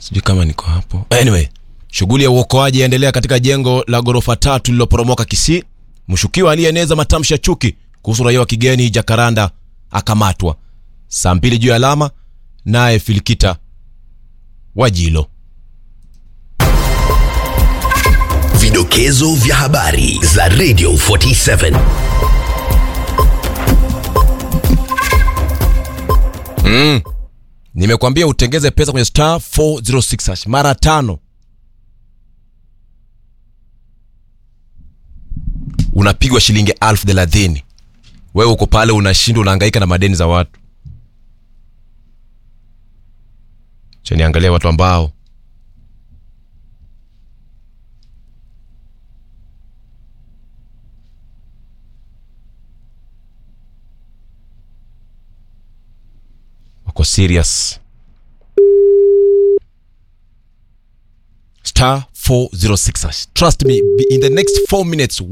sijui kama niko hapo anyway shughuli ya uokoaji yaendelea katika jengo la ghorofa tatu lililoporomoka kisii mshukiwa aliyeeneza matamshi ya chuki kuhusu raia wa kigeni jakaranda akamatwa saa mbili juu ya alama naye filikita wajilo Vidokezo vya habari za Radio 47. nimekwambia utengeze pesa kwenye star 406 hash mara tano unapigwa shilingi elfu thelathini wewe uko pale unashindwa unahangaika na madeni za watu chaniangalia watu ambao wako serious star 406 hash. trust me in the next 4 minutes